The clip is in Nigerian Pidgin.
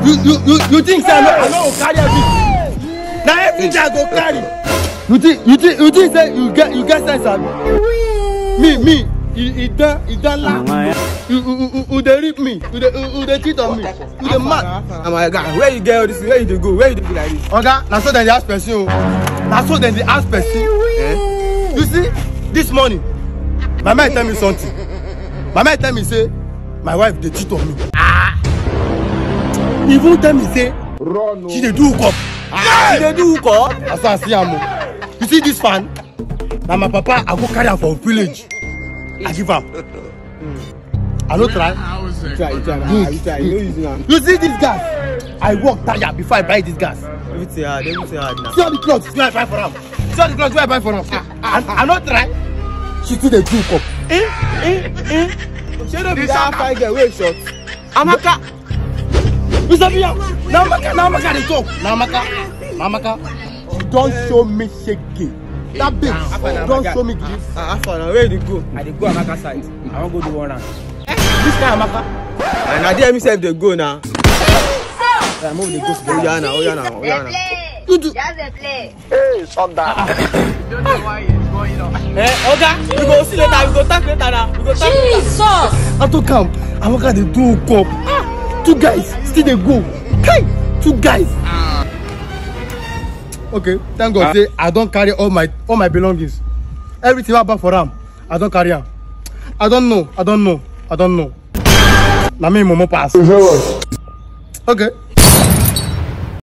you you you you think say i no i no go carry everything na everything i go carry you think you think you think say you get you get sense abi me me e e don e don laugh you you you you dey rip me you dey you you dey cheat on me you dey mad. na my guy where you get all this where you dey go where you dey go like this. oga na so dem dey ask person o na so dem dey ask person Eh? you see this morning my man tell me something my man tell me say my wife dey cheat on me ah he even tell me say she dey do hookup you dey do hook na so i see am o you see this fan na my papa i go carry am for village i give am i no try you try you try na you try you no use am. you see this gas i work tire before i buy this gas everything hard everything hard na. see all the cloth wey i buy for am see all the cloth wey i buy for am i i no try she still dey do hookup eh eh eh shey no be that fine girl wey short. amaka you sabi am na amaka na amaka dey talk na amaka na amaka she don show me shege that babe don show me gift ah afa na where you dey go. I dey go Amaka side. I wan go do one round. this kind amaka and na there me sef dey go na. I move dey go together. oya na oya na oya na. you do Just a play. Eh, Oga, we go see later. We go talk later na. We go talk later. Jesus! i talk am amaka dey do hookup two guys still dey go hey two guys okay thank god say i don carry all my all my belongings everything wey i buy for am i don carry am i don know i don know i don know na me momo pass okay